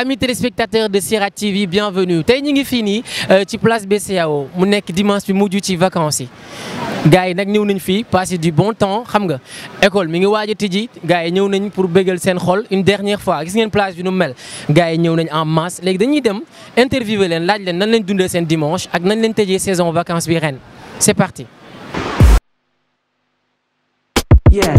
amis téléspectateurs de Sirat TV bienvenue tey ñu ngi fii nii ci place BCEAO mu nekk dimanche bi mujj ci vacances yi gars yi nag ñëw nañ fii passer du bon temps xam nga école mi ngi waaj a tijji gars yi ñëw nañ pour bégal seen xol une dernière fois gis ngeen plage bi nu mel gars yi ñëw nañ en masse léegi dañuy dem interviewer leen laaj leen nan lañ dundee seen dimanche ak nan lañ tëjee saison vacances bi ren c'est parti. Yeah.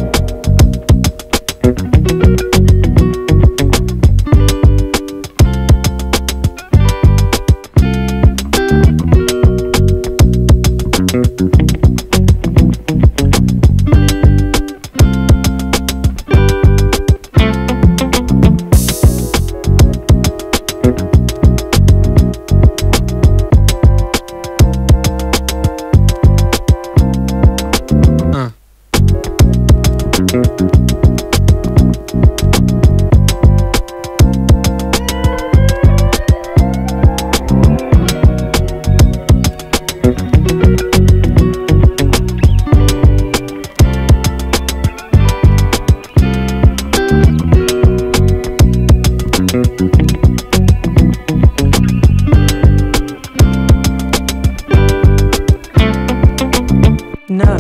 No.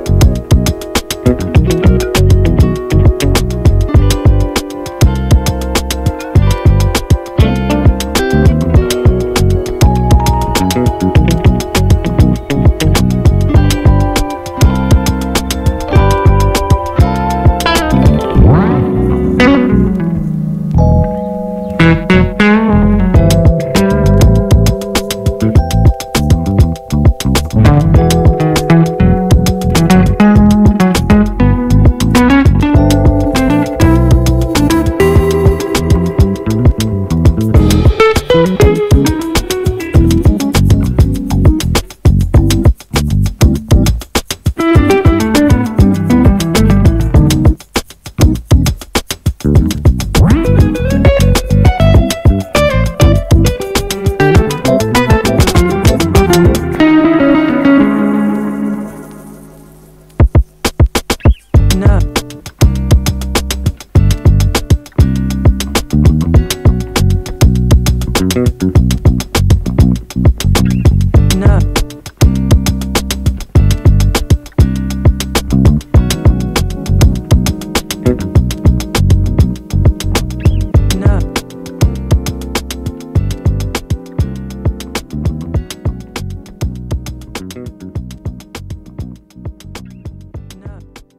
No. No. No. No.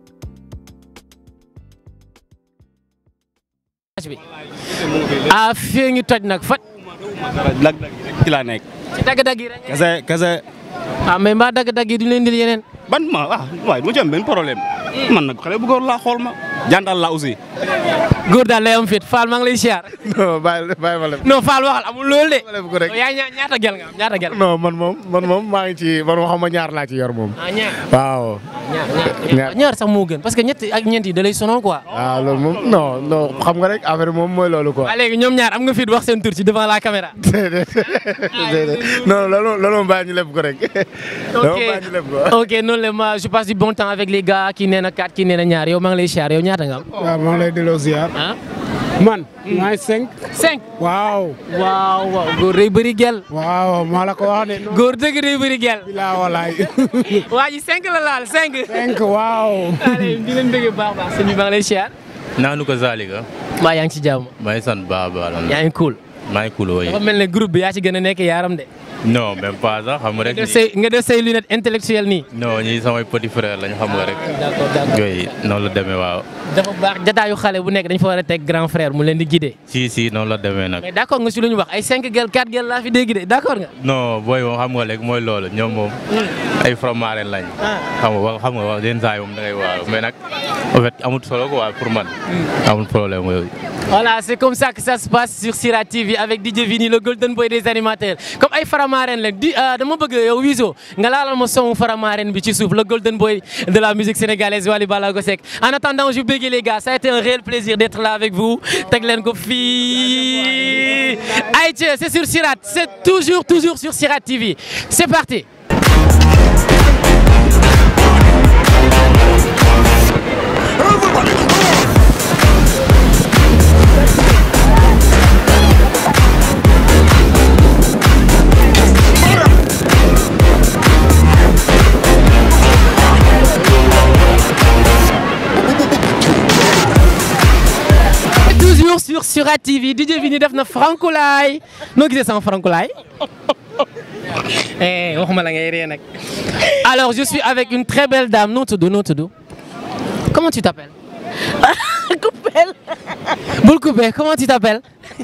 bi ah fii ngi toj nag fa lag ci laa nekk. ci dagg-dagg yi rek kese kese ah mais mbaa dagg-dagg yi du leen indil yeneen ban ma ah waaye du ma ci am benn problème. man nag xale bu góor laa xool ma. jantal laa aussi. góor daal lay am fit Fall maa ngi lay siyaar non bàyyi bàyyi ma lem non Fall waxal amul loolu de ma lem ko rek yaa ña ñaata gel nga am ñaata gel non man moom man moom maa ngi ci man xam ma ñaar laa ci yor moom ah ñaar waaw ñaar ñaar ñaar sax moo gën parce que ñett ak ñeent yi da lay sonal quoi waaw loolu moom non non xam nga rek affaire bi moom mooy loolu quoi waaw léegi ñoom ñaar am nga fit wax seen tur ci devant la caméra déedéet déedéet non loolu loolu moom bàyyi ñu leb ko rek loolu moom bàyyi ñu leb ko ok noonu la ma je passe du bon temps avec les gars kii nee na 4 kii nee na ñaar yow maa ngi lay siyaar yow ñaata nga am waaw maa ngi lay delloo ziar. ah man. maa ngi cinq. 5 waaw. waaw waaw góor day bëri gel waaw maa la ko wax de. non góor dëgg day bëri gel bilaa walaay. waa ji 5 la laal 5 cinq waaw. allez di leen bëgg baax baax sëñ bi maa ngi lay siyaar naanu ko Zalika mbaa yaa ngi ci jàmm maa ngi sant baax a baax yaa ngi cool maa ngi cool wooyi dafa mel ne groupe bi yaa ci gën a nekk yaaram de non même pas sax xam nga rek nga def say nga def say lunette intellectuelle nii non ñii samay petit frère lañ xam nga rek d'accord d'accord yooyu noonu la demee waaw dafa baax jataayu xale bu nekk dañ fa war a teg grand frère mu leen di guider si si noonu la demee nag mais d'accord nga si lu ñu wax ay 5 gel 4 gel laa fi dégg de d'accord nga non booy moom xam nga rek mooy loolu ñoom moom ay fromaren lañ Ah. xam nga wax xam nga wax yenn saa yi moom da ngay waaw mais nag en fait amul solo quoi pour man amul problème yooyu Voilà, c'est comme ça que ça se passe sur Sira TV avec DJ Vini, le golden boy des animateurs. Comme ay faramaren la di ah, dama bëgg yow Wizo nga laalal ma son faramaren bi ci suuf le golden boy de la musique sénégalaise Wally Ballago Seck. En attendant, je béggee les gars, ça a été un réel plaisir d'être là avec vous. Teg leen ko fii. Aïcha, c'est sur Sirat, c'est toujours toujours sur Sirat TV. C'est parti. sur ATV DJ Vini def na Francoulaye noo gisee sama Francoulaye eh waxuma la ngay ree nag alors je suis avec une très belle dame noo tudd noo tudd comment tu t'appelles Coupel. bul coupé comment tu t'appelles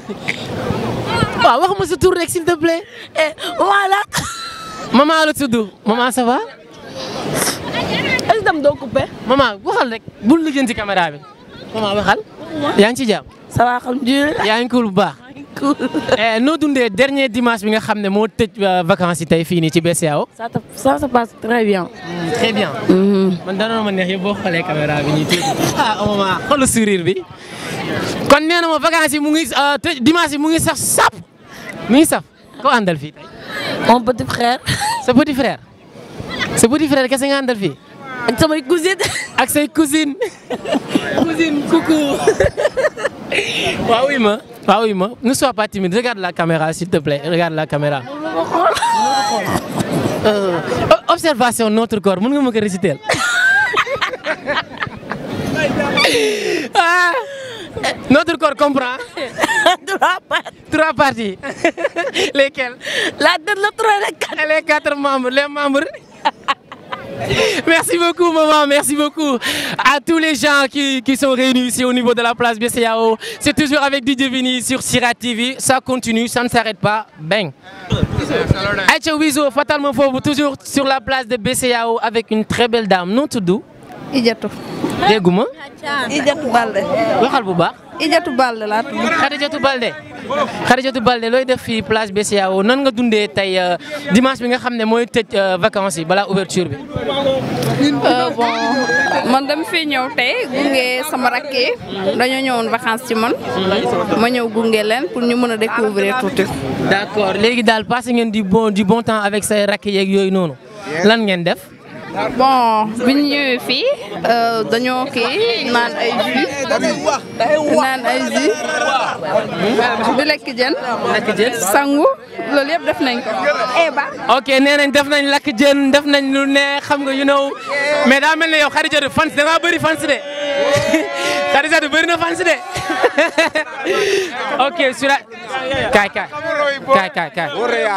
waaw wax ma sa tur rek s'il te plaît Eh, voilà. maman la tudd maman ça va Est-ce que tam doo coupé? maman waxal rek bul lijjanti caméra bi maman waxal yaa ngi ci jàmm Ça va, alhamdulillah. yaa ngi cool bu baax Cool. Eh, noo dundee dernier dimanche bi nga xam ne moo tëj euh, vacances yi tey fii nii ci BCEAO. Ça, te- ça se passe très bien. très bien. man danoon ma neex yëpp boo xoolee caméra bi ñuy tuuti. ah maman xoolal sourire bi. kon nee na ma vacances yi mu ngi euh, tëj dimanche yi mu ngi sax sap mu ngi saf ko àndal fii tey. Mon petit frère. sa petit frère. sa petit frère kese nga àndal fii. Ak samay cousine. ak say cousine cousine coucou waaw oui ma waaw oui ma ne sois pas timide regarde la caméra s'il te plaît regarde la caméra Euh, o- observation notre corps mën nga ma ko réciter ah notre corps comprend Trois pattes. trois parties lesquelles La tête, le tronc, les quatre. et les quatre membres, les membres. Merci beaucoup, maman. Merci beaucoup à tous les gens qui, qui sont réunis ici au niveau de la place BCAO. C'est toujours avec DJ Vini sur Sira TV. Ça continue, ça ne s'arrête pas. Bang. Aïcha Wizo, fatalement faux, toujours sur la place de BCAO avec une très belle dame. Non, tout doux. Ijatu Dégouma. Ijatu Balde waxal bu baax. Ijatu Balde laa tudd. Khadijatou Balde Khadijatou Balde looy def fii place BCAO nan nga dundee tey euh, dimanche bi nga xam ne mooy tëj euh, vacances yi balaa ouverture bi. Euh, bon man dama fi ñëw tey gunge sama rakk yi dañoo ñëwoon vacances ci man ma ñëw gunge leen pour ñu mën a découvrir tuuti. d'accord léegi daal passé ngeen du bon du bon temps avec say rakk yeeg yooyu noonu lan ngeen def. bon bi ñu ñëwee fii euh, dañoo kii naan ay jus naan ay jus di lekk jën. lekk jën. sangu loolu yëpp def nañ ko. Eba. ok nee nañ def nañ lakk jën def nañ lu ne xam nga you know mais daa mel ne yow Khadijatou fans da ngaa bëri fans de Khadijatou bëri na fans de ok sur la kaay kaay kaay kaay kaay.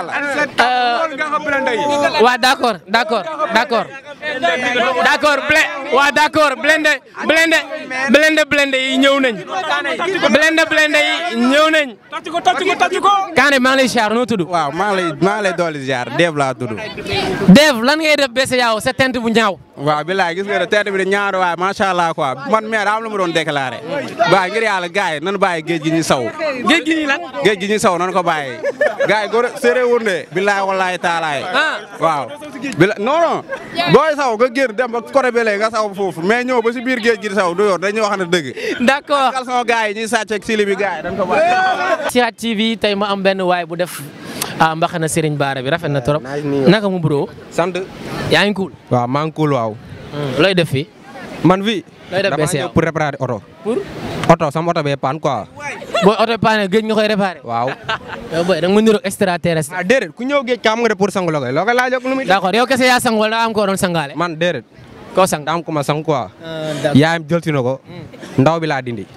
Euh, waa d'accord d'accord d'accord d'accord ble waa d'accord blende blende blende blende yi ñëw nañ blende blende yi ñëw nañ Kaane maa ngi lay siyaar noo tudd waaw maa ngi lay maa ngi lay dolli ziar Dev laa tudd. Dev lan ngay def BCEAO sa tent bu ñaaw waaw bilaay gis nga ne tête bi de ñaar waay macha allah quoi man maire am lu ma doon déclaré. waaw ngir yàlla gars yi nan bàyyi géej gi ñu saw. géej gi nii lan géej gi ñu saw nan ko bàyyi. gars yi góor séeréer wul de bilaay wallaay taalaay. ah waaw. bila non non booy saw nga génn dem ba côté bële nga saw foofu mais ñëw ba si biir géej gi di saw du yor dañuy wax ne dëgg. d'accord kal sama gars yi ñuy sàcc ak sili bi gars yi dañ ko bàyyi. Sirat TV tey ma am benn waay bu def ah mbaxana Serigne Bara bi rafet na trop naka mu bro sant yaa ngi cool waaw maa ngi cool waaw looy def fii man fii looy def dama BCEAO ñëw pour réparer oto pour oto sama oto bee paan quoi booy oto paane géej nga koy réparé waaw yow boy da nga ma niroog extraterrestre ah déedéet ku ñëw géej ka am nga de pour sangu la koy loo koy laaj ak lu muy d'accord yow kese yaa sang wala daa am koo doon sangaale man déedéet koo sang daa am ku ma sang quoi d'accord yaayam jël si na ko ndaw bi laa dindi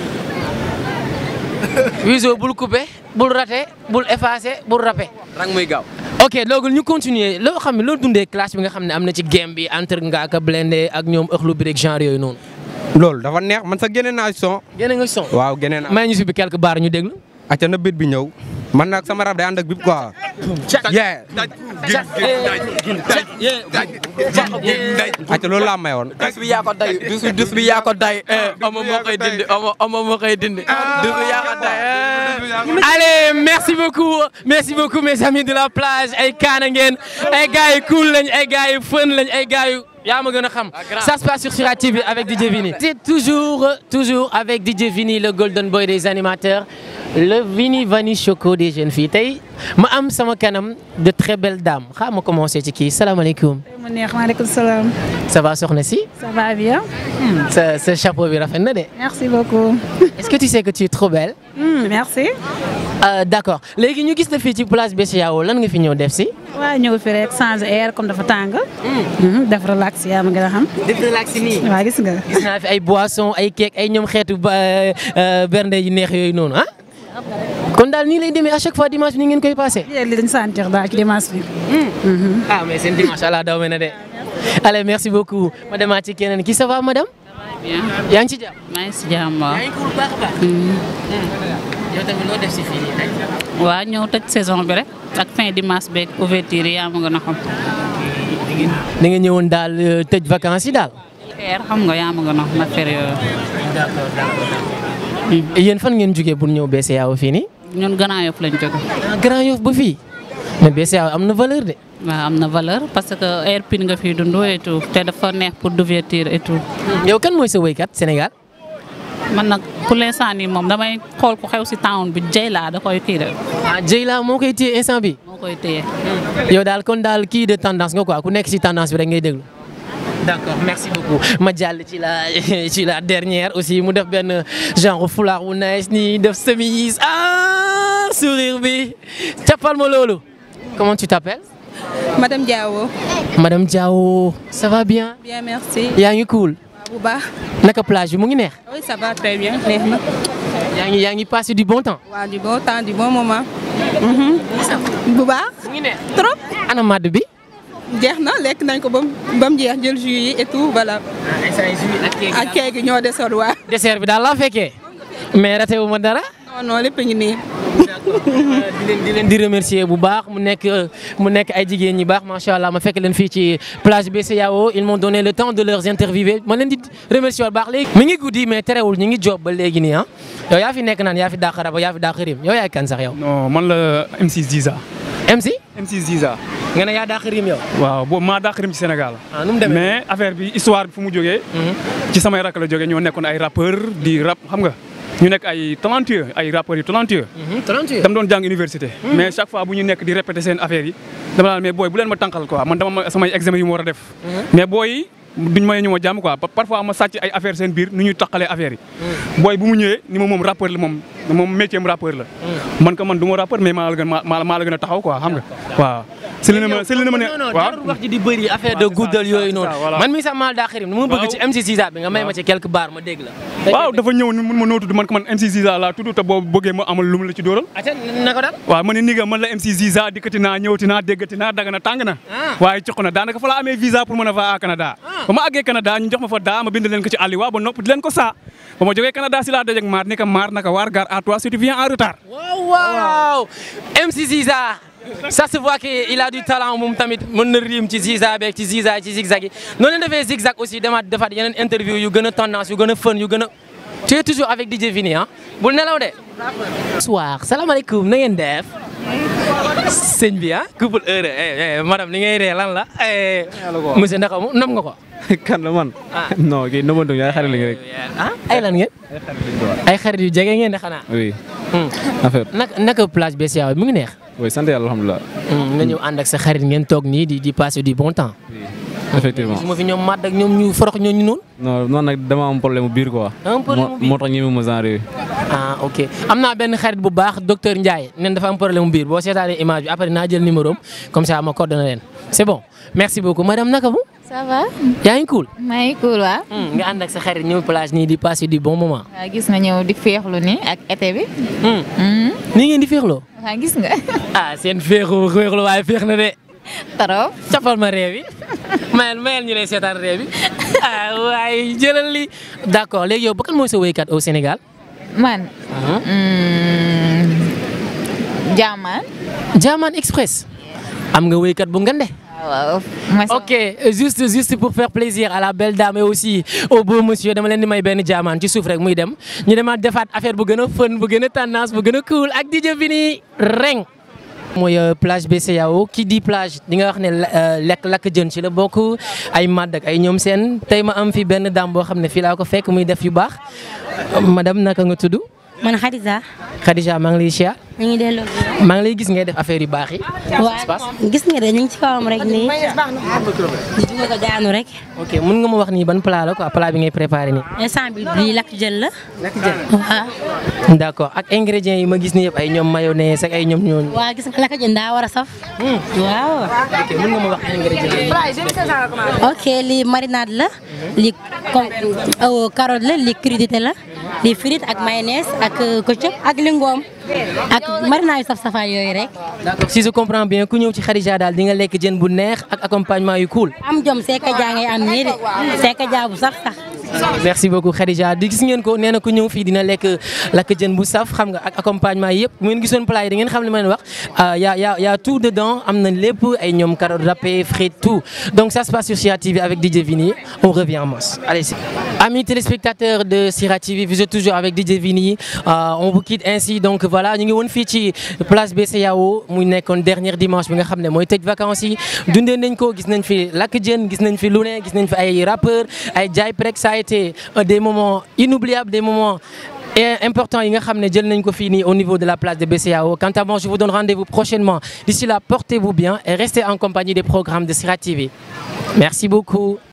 Wizo bul coupé bul raté bul effacé bul rappé rang muy gaaw ok loolu ñu continuer loo xam ne loo dundee classe bi nga xam ne am na ci game bi entre Ngaaka Blindé ak ñoom ëxlu bi rek genre yooyu noonu loolu dafa neex man sax génne naa son yéen a nga son waaw génne naa may ñu si bi quelque part ñu déglu acca na bit bi ñëw man nag sama rab day ànd ak bip quoi yeah acca loolu laa mayoon dus bi yaa ko day dus bi dus bi yaa ko day ama moo koy dindi ama ama moo koy dindi dus bi yaa ko day Allez, merci beaucoup, merci beaucoup mes amis de la plage ay kaana ngeen ay gars yu cool lañ ay gars yu fun lañ ay gars yu yaa ma gën a xam ça se passe sur Sira TV avec DJ Vini. C'est toujours toujours avec DJ Vini le golden boy des animateurs le Vini Vani Choco des jeunes filles tey ma am sama kanam de très belles dames xaaral ma commencé ci kii salaamaaleykum mu neex maaleykum salaam. ça va soxna si ça va bien. sa sa chapeau bi rafet na de merci beaucoup. est-ce que tu sais que tu es trop belle. Hmm, merci. Euh, d'accord léegi ñu gis la fii ci place BCEAO lan nga fi ñëw def si. waaw ñëw fi rek changer air comme dafa tàng. Mhm, def relax yaa ma gën a xam. def relax nii. waaw gis nga. gis naa fi ay boisson ay cake ay ñoom xeetu ba bernde yu neex yooyu noonu ah. kon daal nii lay demee à chaque fois dimanche ni ngeen koy passé. yéen li dañu sentir daal ci dimanche bi. ah mais seen dimanche allah daw me na de. allez merci beaucoup ma demaat ci keneen ki ça va madame. bien yaa ngi ci jàmm. maa ngi si jàmm waaw. yaa ngi ko bu baax a baax. yow tamit loo def si fii nii rek. waaw ñëw tëj saison bi rek ak fin dimanche beeg ouverture yi yaa ma gën a xam. da nga ñëwoon daal euh, tëj vacances yi daal. air xam nga yaa ma gën a xam affaire yooyu. d'accord d'accord. yéen fan ngeen jógee pour ñëw BCEAO fii nii. ñun Grand Yoff lañ jóge. ah Grand Yoff ba fii. mais BCEAO am na valeur de. waaw am na valeur parce que air pin nga fiy dund et tout te dafa neex pour d'ouverture et tout. yow kan mooy sa woykat Sénégal. man nag pour l'instant nii moom damay xool ku xew si town bi Jayla da koy kii de. ah Jayla moo koy téye instant bi moo koy téye. yow daal kon daal kii de tendance nga quoi ku nekk si tendance bi rek ngay déglu. d'accord merci beaucoup ma jàll ci la ci la dernière aussi mu def benn genre foulard bu nice nii def chemise ah sourire bi cappal ma loolu. comment tu t'appelles. Madame Diawo. Madame Diawo ça va bien. Bien, merci. yaa ngi cool. Bu baax. naka plage bi mu ngi neex. Oui, ça va très bien. Neex na. yaa ngi yaa ngi passé du bon temps. Waaw, du bon temps, du bon moment. Bu baax. mu ngi neex. Trop. ana madd bi. Jeex na lekk nañ ko ba mu ba mu jeex jël jus yi et tout voilà. ak keek gi ñoo desoon waa. dessert bi daal laa fekkee. mais raté wu ma dara. Non non lépp a ngi nii. di leen di leen di remercier bu baax mu nekk mu nekk ay jigéen ñi baax macha allah ma fekk leen fii ci plage BCEAO ils m'ont donné le temps de leurs interviewer ma leen di remercier bu baax léegi. mi ngi guddi mais terewul ñu ngi job ba léegi nii ah yow yaa fi nekk naan yaa fi dàq raba yaa fi dàq rim yow yaay kan sax yow. non man la MC Ziza. MC. MC Ziza. nga ne yaa dàq rim yow. waaw boobu maa dàq rim ci Sénégal. ah nu mu demee mais affaire bi histoire bi fu mu jógee. ci samay rakk la jógee ñoo nekkoon ay rappeur di rap xam nga. ñu nekk ay talentueux ay rappeurs yu talentueux. talentueux. dama doon jàng université. mais chaque fois bu ñu nekk di répéter seen affaire yi dama naan mais booy bu leen ma tànqal quoi man dama ma samay examen yu ma war a def. mais booy yi duñ may ñu ma jàmm quoi parfois ma sàcc ay affaire seen biir nu ñuy taqalee affaire yi. booy bu mu ñëwee ni ma moom rappeur la moom moom métier am rappeur la. man ko man du ma rappeur mais maa la gën maa maa la gën a taxaw quoi xam nga waaw. si li na ma si li na ma ne non non jarul wax ji di bëri affaire de guddal yooyu noonu. man mii sax maa dàq rim nu ma bëgg ci MC Ziza bi nga may ma ci quelques bars ma dégg la. waaw dafa ñëw ni mun ma noo tudd man ko man MC Ziza laa tudd te boobu bëggee ma amal lu mu la ci dóoral. ati na ko daal. waaw ma ne ni nga man la MC Ziza dikkati naa ñëwati naa déggati naa daga na tàng na. waaye cox na daanaka fa la amee visa pour mën a fa à Canada. ba ma àggee Canada ñu jox ma fa daa ma bind leen ko ci àlli waa ba nopp di leen ko saa ba ma jógee Canada si laa dajeeg maar ni ka maar naka waar gare à toi si tu viens en retard. waaw waaw MC Ziza. ça se voit que il a du talent moom tamit mën na riim ci Ziza beeg ci Ziza ci zigzag yi noonu la defee zigzag aussi demaat defaat yeneen interview yu gën a tendance yu gën a fun yu gën a tu es toujours avec DJ Vini ah bul nelaw de. soir salaamaaleykum na ngeen def. sëñ bi ah couple heure eh madame li ngay ree lan la monsieur Ndaka mu nam nga ko. kan la man. non kii nëbëntu ñu ay xarit lañu rek. ah ay lan ngeen. ay xarit yu jege ngeen de xanaa. oui. affaire naka naka plage BCEAO mu ngi neex. oui sant yàlla alhamdulilah. nga ñëw ànd ak sa xarit ngeen toog nii di di passer du bon temps. effectivement su ma fi ñoom màdd ak ñoom ñu forox ñooñu noonu. non non nag dama am problème mu biir quoi. am problème mu biir moo tax ñeme ma genre yooyu. ah ok am naa benn xarit bu baax docteur Ndiaye nen dafa am problème mu biir boo seetaanee image bi après naa jël numéro am comme ça ma coordonné leen c'est bon merci beaucoup madame naka mu. ça va. yaa ngi cool. maa ngi cool waaw. nga ànd ak sa xarit ñëw plage nii di passer du bon moment. waaw gis nga ñëw di féexlu nii ak été bi. nii ngeen di féexloo. waaw gis nga. ah seen féexu féexlu waaye féex na de. trop. capal ma réew yi mayel mayel ñu lay seetaan réew yi ah waaye jëlal li d'accord léegi yow ba kan mooy sa woykat au Sénégal. man. Jaamaan. Jaamaan Express. am nga woykat bu ngande. waaw. ok juste juste pour faire plaisir à la belle dame et aussi au beau monsieur dama leen di may benn jaamaan ci suuf rek muy dem ñu demaat defaat affaire bu gën a fun bu gën a tendance bu gën a cool ak DJ Vini reng. mooy plage BCEAO ki di plage di nga wax ne lekk lakk jën ci la bokk ay màdd ak ay ñoom seen tey ma am fi benn dame boo xam ne fii laa ko fekk muy def yu baax madame naka nga tudd. man Khadija. Khadija maa ngi lay siyaar. ñu ngi delloo. maa ngi lay gis ngay def affaire yu baax yi. waaw gis nga de ñu ngi ci kawam rek nii. di dugg ko daanu rek. ok mun nga ma wax nii ban plat la quoi plat bi ngay préparé nii. instant bi bii lakk jël la. lakk jël waaw. d'accord ak ingrédients yi ma gis ni yëpp ay ñoom mayonnaise ak ay ñoom ñooñu. waaw gis nga lakk jël daa war a saf. waaw. ok mun nga ma wax ingrédients yi. ok lii marinade la. lii comme carotte la lii crudité la. lii frite ak mayonnaise ak ketchup ak lingoom. ak marinade yu saf-safaan yooyu rek. d'accord si je comprends bien ku ñëw ci Khadija daal di nga lekk jën bu neex ak accompagnement yu cool. am jom seeka jaa ngay am nii de seeka jaa bu sax sax. merci beaucoup Khadija di gis ngeen ko nee na ku ñëw fii dina lekk lakk jën bu saf xam nga ak accompagnement yëpp bu ngeen gisoon plat yi da ngeen xam li ma leen wax y a y a y a tout dedans am na lépp ay ñoom carottes râpées frites tout donc ça se passe sur Sira TV avec DJ Vini on revient en masse allez c'est amis téléspectateurs de Sira TV vous êtes toujours avec DJ Vini on vous quitte ainsi donc voilà ñu ngi woon fii ci place BCEAO muy nekkoon dernier dimanche bi nga xam ne mooy tëj vacances yi dundee nañ ko gis nañ fi lakk jën gis nañ fi lu ne gis nañ fi ay rappeurs ay jaay prek ça a été des moments inoubliables des moments importants yi nga xam ne jël nañ ko fii nii au niveau de la place de BCEAO quant à moi je vous donne rendez-vous prochainement d'ici là portez-vous bien et restez en compagnie des programmes de Sira TV merci beaucoup